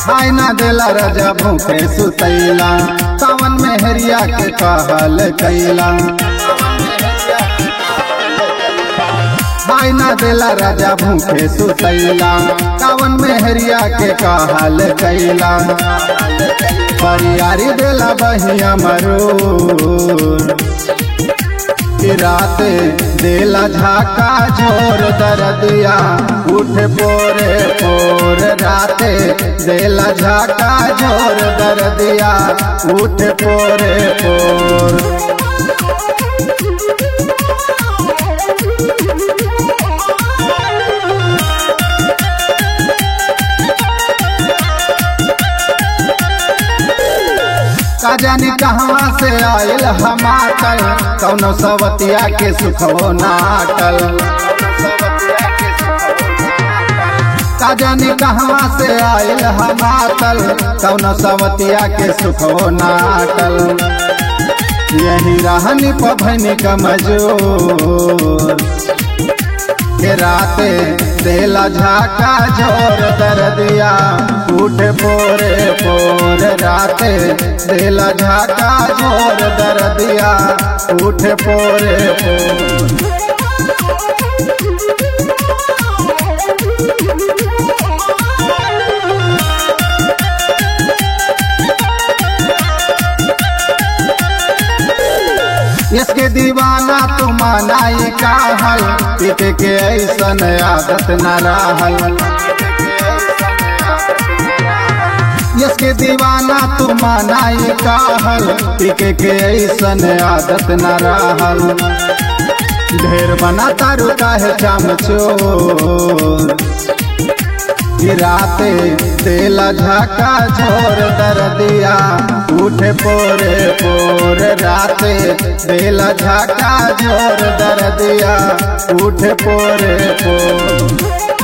आय ना देला राजा भूखे सुतैला सावन में हरिया के कहल कैला आय ना देला राजा भूखे सुतैला सावन में हरिया के कहल कैला परियारी देला बहिया मरूर कि रात देला झाका झोर दरदिया उठ पोरे पोर रात देला झाका झोर दरदिया उठ पोरे पोर का जानी कहवा से आयल हमाकल कौनो सवतिया के सुखो नाटल का जानी कहवा से आयल हमाकल कौनो सवतिया के सुखो नाटल यही रहनी पभनी कमजोर के राते देला झाका झोर दरदिया उठ पोरे पोर राते देला झाका झोर दरदिया उठ पोरे पोर इसके दीवाना तू मनाई काहल पिट के ऐसन आदत न रहल इसके दीवाना तू मनाई काहल पिट के ऐसन आदत न रहल ढेर बना तारू काहे चामचोर गिराते तेला झाका झोर दरदिया उठ पोरे पोर राते तेला झाका झोर दरदिया उठ पोरे पोर